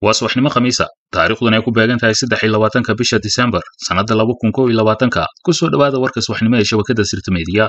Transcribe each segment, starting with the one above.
waa subaxnimo khamiisa taariikhduna ay ku beegan tahay saddex iyo labaatanka bisha disembar sannadda laba kun kow iyo labaatanka ku soo dhowaada warka subaxnimo ee shabakadda sirta meediya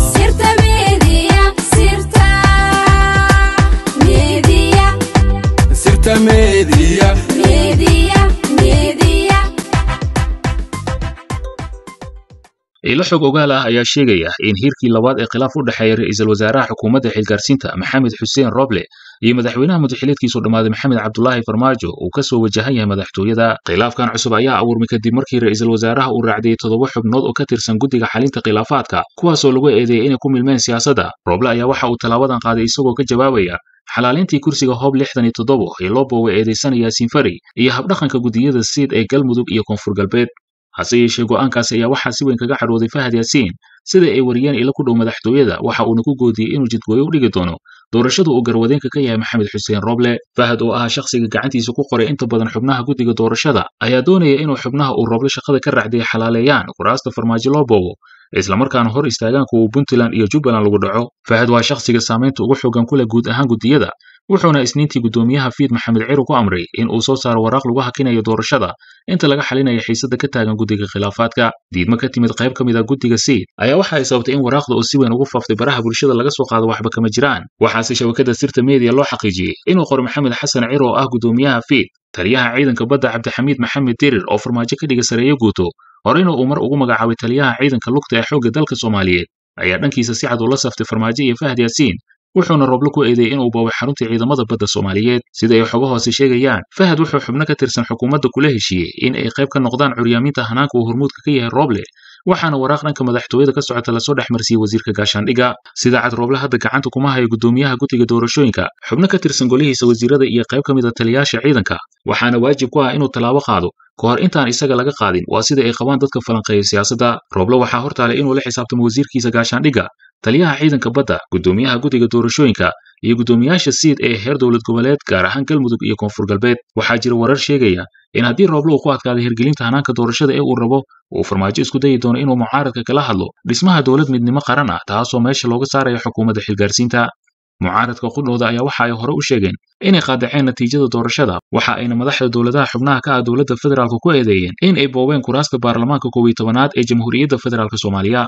ilo xog ogaal ah ayaa sheegaya in hiirkii labaad ee khilaaf u dhexeeya ra'iisul wasaaraha xukuumadda xilgaarsiinta maxamed xuseen roble iyo madaxweynaha mudaxileedkiisu dhammaaday maxamed cabdulaahi farmaajo uu ka soo wajahan yahay madaxtooyada khilaafkan cusub ayaa abuurmay kadib markii ra'iisul wasaaraha uu raacdiyey toddoba xubnood oo ka tirsan guddiga xalinta khilaafaadka kuwaasoo lagu eedeeyey inay ku milmeen siyaasadda roble ayaa waxa uu tallaabadan qaaday isagoo ka jawaabaya xalaalintii kursiga hoob lixdan iyo toddobo ee loo boowa eedaysanaya yaasiin fari iyo habdhaqanka guddiyada siid ee galmudug iyo koonfur galbeed hase yeeshee go'aankaasi ayaa waxaa si weyn kaga cadhooday fahad yaasiin sida ay wariyeen ilo ku dhow madaxtooyada waxa uuna ku goodiyey inuu jidgooyo u dhigi doono doorashadu uu garwadeenka ka yahay maxamed xuseen roble fahad oo ahaa shakhsiga gacantiisa ku qoray inta badan xubnaha guddiga doorashada ayaa doonaya inuu xubnaha uu roble shaqada ka raacday xalaaleeyaan kuraasta farmaajo loo boobo islamarkaana hor istaagaan kuwa puntland iyo jubbaland lagu dhaco fahad waa shakhsiga saamaynta ugu xoogan ku leh guud ahaan guddiyada wuxuuna isniintii guddoomiyaha fiid maxamed ciru ku amray in uu soo saaro waraaq lagu hakinayo doorashada inta laga xalinaya xiisadda ka taagan guddiga khilaafaadka diidmo ka timid qayb ka mid a guddiga siid ayaa waxa ay sababtay in waraaqda oo si weyn ugu faaftay baraha bulshada laga soo qaado waxba kama jiraan waxaase shabakadda sirta meediya loo xaqiijiyey inuu qoro maxamed xasan ciro oo ah guddoomiyaha fiid taliyaha ciidanka badda cabdixamiid maxamed dirir oo farmaajo ka dhiga sareeyo guuto horeyna uu mar ugu magacaabay taliyaha ciidanka lugta ee xoogga dalka soomaaliyeed ayaa dhankiisa si cad ula saftay farmaajo iyo fahad yaasiin wuxuuna roble ku eedeeyey inuu boobay xarunta ciidamada badda soomaaliyeed sida ay xogo hoose sheegayaan fahad wuxuu xubno ka tirsan xukuumadda kula heshiiyey in ay qayb ka noqdaan curyaaminta hanaanka uu hormuudka ka yahay roble waxaana waraaq dhanka madaxtooyada ka socota lasoo dhex marsiiyey wasiirka gaashaandhiga sida cad roble hadda gacanta kuma hayo guddoomiyaha guddiga doorashooyinka xubno ka tirsan golihiisa wasiirada iyo qayb ka mid a taliyaasha ciidanka waxaana waajib ku ah inuu tallaabo qaado ka hor intaan isaga laga qaadin waa sida ay qabaan dadka falanqeeya siyaasadda roble waxaa hortaalay inuu la xisaabtamo wasiirkiisa gaashaandhiga taliyaha ciidanka badda guddoomiyaha guddiga doorashooyinka iyo guddoomiyaasha siid ee heer dowlad goboleed gaar ahaan galmudug iyo koonfur galbeed waxaa jira warar sheegaya in haddii rooble uu ku adkaaday hirgelinta hanaanka doorashada ee uu rabo uu farmaajo isku dayi doono inuu mucaaradka kala hadlo dhismaha dowlad midnimo qaran ah taasoo meesha looga saaraya xukuumadda xilgaarsiinta mucaaradka qudhooda ayaa waxa ay hore u sheegeen inay qaadaceen natiijada doorashada waxa ayna madaxda dowladaha xubnaha ka ah dowladda federaalka ku eedeeyeen in ay boobeen kuraasta baarlamaanka koob iyo tobanaad ee jamhuuriyadda federaalk soomaaliya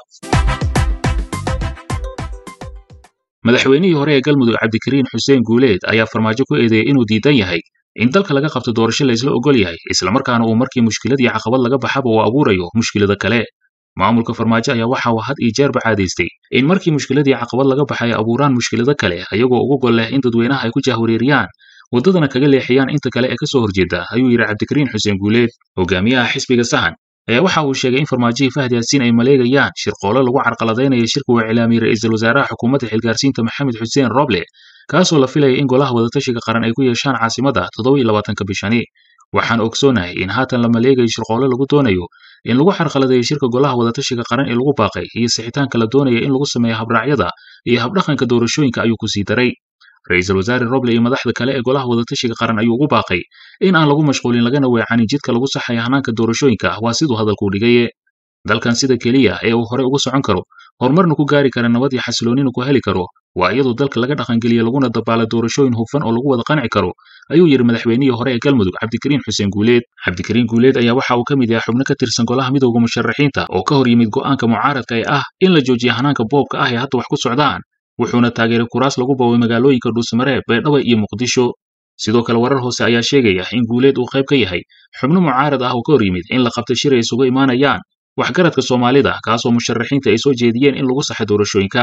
madaxweynihii hore ee galmudug cabdikariin xuseen guuleed ayaa farmaajo ku eedeeyey inuu diidan yahay in dalka laga qabto doorasho la isla ogol yahay islamarkaana uu markii mushkilad iyo caqabad laga baxaba uu abuurayo mushkilada kale maamulka farmaajo ayaa waxa uu had iyo jeerba caadaystay in markii mushkiladii caqabad laga baxay abuuraan mushkilado kale ayagoo ugu gol leh in dadweynaha ay ku jahwareeriyaan waddadana kaga leexiyaan inta kale ee ka soo horjeeda ayuu yidhi cabdikariin xuseen guuleed hogaamiyaha xisbiga sahan ayaa waxa uu sheegay in farmaajihii fahad yaasiin ay maleegayaan shirqoolo lagu carqaladaynayo shirka uu iclaamiyey ra'iisul wasaaraha xukuumadda xilgaarsiinta maxamed xuseen roble kaasoo la filaya in golaha wadatashiga qaran ay ku yeeshaan caasimadda toddoba iyo labaatanka bishani waxaan ogsoonahay in haatan la maleegayo shirqoolo lagu doonayo in lagu carqaladeeyo shirka golaha wadatashiga qaran ee lagu baaqay iyo sixitaanka la doonaya in lagu sameeyo habraacyada iyo habdhaqanka doorashooyinka ayuu ku sii daray ra'iisul wasaare roble iyo madaxda kale ee golaha wadatashiga qaran ayuu ugu baaqay in aan lagu mashquulin lagana weecanin jidka lagu saxaya hanaanka doorashooyinka waa siduu hadalkuu dhigaye dalkan sida keliya ee uu hore uga socon karo horumarna ku gaari kara nabad iyo xasiloonina ku heli karo waa iyadoo dalka laga dhaqangeliya laguna dabaala doorashooyin hufan oo lagu wada qanci karo ayuu yidhi madaxweynihii hore ee galmudug cabdikariin xuseen guuleed cabdikariin guuleed ayaa waxa uu ka mid yahay xubno ka tirsan golaha midowda musharaxiinta oo ka hor yimid go'aanka mucaaradka ee ah in la joojiya hanaanka boobka ah ee hadda wax ku socdaan wuxuuna taageeray kuraas lagu boobay magaalooyinka dhuusmareeb beedhaba iyo muqdisho sidoo kale warar hoose ayaa sheegaya in guuleed uu qayb ka yahay xubno mucaarad ah oo ka hor yimid in la qabta shir ay isugu imaanayaan waxgaradka soomaalida kaasoo musharaxiinta ay soo jeediyeen in lagu saxo doorashooyinka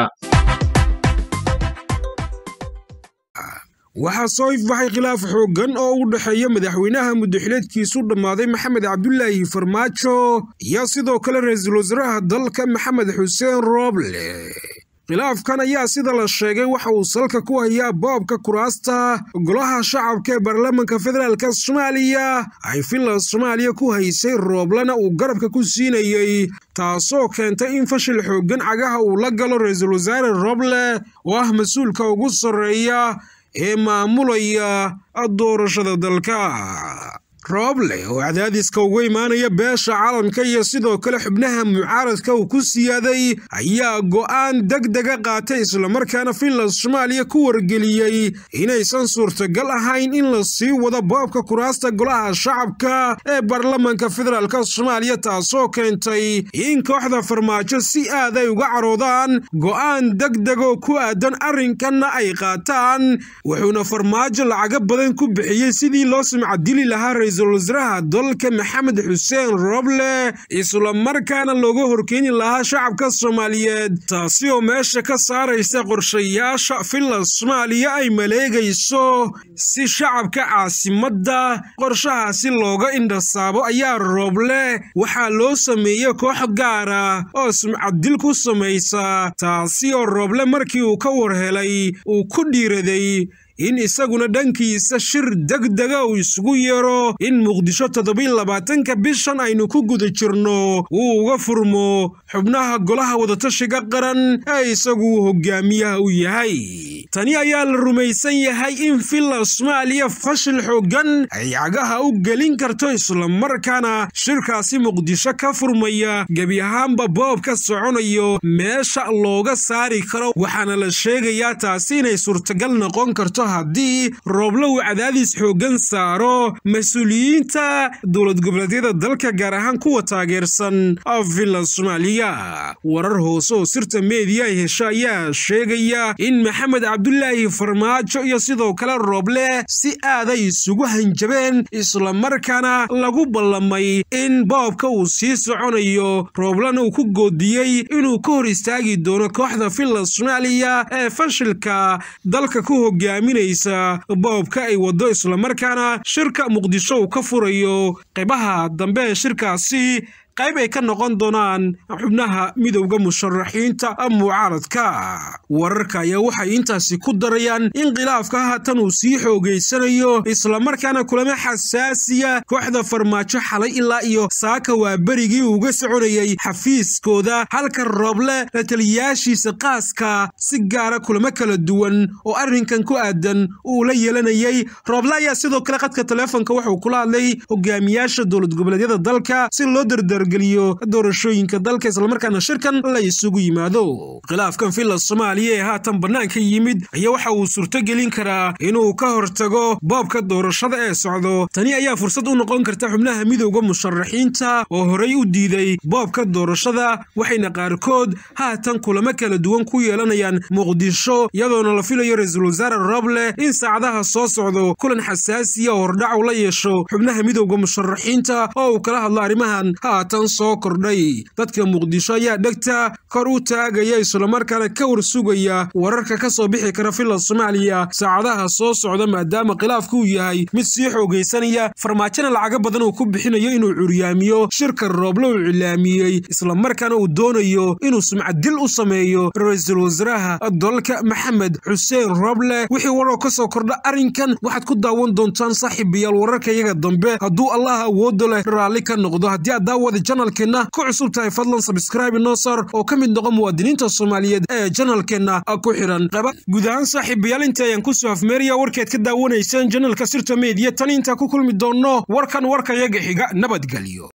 waxaa soo ifbaxay khilaaf xooggan oo u dhexeeya madaxweynaha muddaxileedkiisu dhammaaday maxamed cabdulaahi farmaajo iyo sidoo kale ra-iisul wasaaraha dalka maxamed xuseen rooble khilaafkan ayaa sida la sheegay waxa uu salka ku hayaa boobka kuraasta golaha shacabka ee baarlamaanka federaalka soomaaliya ay finland soomaaliya ku haysay rooblena uu garabka ku siinayey taasoo keentay in fashil xooggan cagaha uu la galo ra-iisul wasaare rooble oo ah mas-uulka ugu sarreeya ee maamulaya doorashada dalka rooble oo cadaadiska uga imaanaya beesha caalamka iyo sidoo kale xubnaha mucaaradka uu ku siyaaday ayaa go'aan degdega qaatay islamarkaana finland soomaaliya ku wargeliyey inaysan suurtagal ahayn in la sii wado boobka kuraasta golaha shacabka ee baarlamanka federaalk soomaaliya taasoo keentay in kooxda farmaajo si aad ay uga caroodaan go'aan degdegoo ku aadan arrinkanna ay qaataan wuxuuna farmaajo lacaga badan ku bixiyey sidii loo sumcadili lahaa ra-iisul wasaaraha dalka maxamed xuseen roble islamarkaana looga horkeeni lahaa shacabka soomaaliyeed taasi oo meesha ka saaraysa qorshayaasha finland soomaaliya ay maleegayso si shacabka caasimadda qorshahaasi looga indhasaabo ayaa rooble waxaa loo sameeyey koox gaara oo sumcaddil ku samaysa taasi oo rooble markii uu ka war helay uu ku dhiiraday in isaguna dhankiisa shir degdega uu isugu yeero in muqdisho toddobiy labaatanka bishan aynu ku guda jirno uu uga furmo xubnaha golaha wadatashiga qaran ee isagu hogaamiyaha u yahay tani ayaa la rumaysan yahay in finland soomaaliya fashil xooggan ay cagaha u gelin karto islamarkaana shirkaasi muqdisho ka furmaya gebi ahaanba boobka soconayo meesha looga saari karo waxaana la sheegayaa taasi inay suurtagal noqon karto haddii rooblo uu cadaadis xooggan saaro mas-uuliyiinta dowlad goboleedyada dalka gaar ahaan kuwa taageersan finland soomaaliya warar hoose oo sirta meediya ay hesha ayaa sheegaya in maxamed cabdulaahi farmaajo iyo sidoo kale rooble si aaday isugu hanjabeen islamarkaana lagu ballamay in boobka uu sii soconayo rooblena uu ku goodiyey inuu ka hor istaagi doono kooxda finland soomaaliya ee fashilka dalka ku hogaaminaysa boobka ay wado islamarkaana shirka muqdisho uu ka furayo qaybaha dambe ee shirkaasi qayb ay ka noqon doonaan xubnaha midowda musharaxiinta mucaaradka wararka ayaa waxay intaasi ku darayaan in khilaafka haatan uu sii xoogaysanayo islamarkaana kulamo xasaasiya kooxda farmaajo xalay ilaa iyo saaka waa berigii uga soconayay xafiiskooda halka rooble la taliyayaashiisa qaaska si gaara kulamo kala duwan oo arrinkan ku aadan uu la yeelanayay rooble ayaa sidoo kale qadka taleefonka wuxuu kula hadlay hogaamiyaasha dowlad goboleedyada dalka si loo dardar geliyo doorashooyinka dalka islamarkaana shirkan la isugu yimaado khilaafkan finland soomaaliya ee haatan bannaanka yimid ayaa waxa uu suurtogelin karaa inuu ka hortago boobka doorashada ee socdo tani ayaa fursad u noqon karta xubnaha midowda musharaxiinta oo horey u diiday boobka doorashada waxayna qaarkood haatan kulamo kala duwan ku yeelanayaan muqdisho iyadoona la filayo ra-iisul wasaare roble in saacadaha soo socdo kulan xasaasiya oo hordhac u la yeesho xubnaha midowda musharaxiinta oo uu kala hadlo arrimahan haatan soo kordhay dadka muqdisho ayaa dhegta kor u taagaya islamarkaana ka war sugaya wararka ka soo bixi kara finland soomaaliya saacadaha soo socda maadaama khilaafku uu yahay mid sii xoogaysanaya farmaajona lacaga badan uu ku bixinayo inuu curyaamiyo shirka rooble uu cilaamiyey islamarkaana uu doonayo inuu sumcaddil u sameeyo ra-iisul wasaaraha dalka maxamed xuseen rooble wixii waroo ka soo kordha arrinkan waxaad ku daawan doontaan saaxiibayaal wararka iyaga dambe hadduu allah awoodo leh raalli ka noqdo haddii aad daawada janalkeenna ku cusub tahay fadlan sabskraibe noo sar oo ka mid noqo muwaadiniinta soomaaliyeed ee janalkeenna ku xidhan guud ahaan saaxiibayaal inta ayaan kusoo afmeeraya warkeed ka daawanaysaan janalka sirta meediya tan intaa ku kulmi doonno warkan warkayaga xiga nabadgelyo